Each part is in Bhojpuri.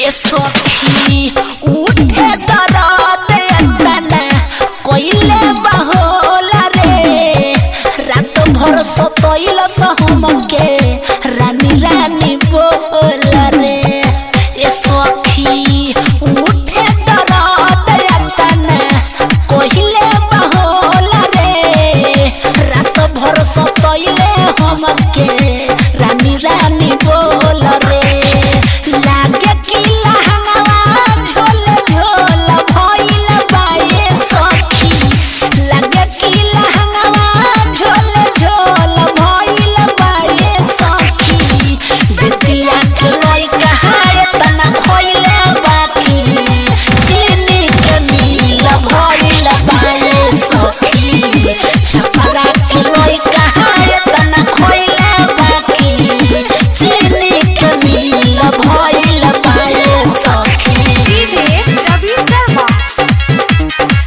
ए सखी उठे दरद तना कोइले बहोला रे रात भर सतइल सहमके रानी रानी बोला रे ए सखी उठे दरद तना कोइले बहोला रे रात भर सतइले हमके रानी रानी बोल रे लागे कि लहंगवा झोल झोल भइल बाए सखी लागे कि लहंगवा झोल झोल भइल बाए सखी बिटिया के लइका हाय तना खोइले बाकी चीनी के नील भइल बाए सखी छपरा के लइका हाय तना खोइले बाकी चीनी के नील भइल बाए सखी डीजे रवि शर्मा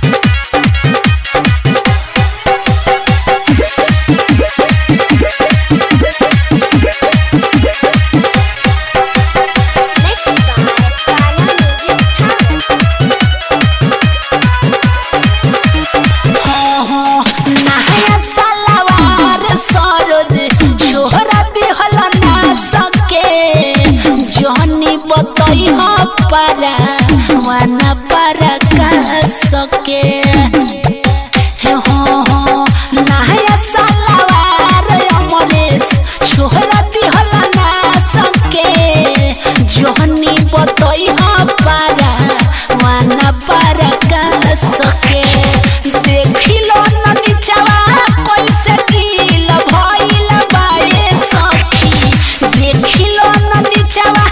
नेक्स्ट गाना काला म्यूजिक नहाया सलवार सरोज छोहरा दिहल ना सके जहनी बतई हो पारा वाना पारा का सके हे हो हो नहाया सलवार अमरेश छोहरा दिहल ना सके जहनी बतई हो पारा वाना पारा का सके देखिलो न निचवा कैसे कील भइल बाए सखी देखिलो न निचवा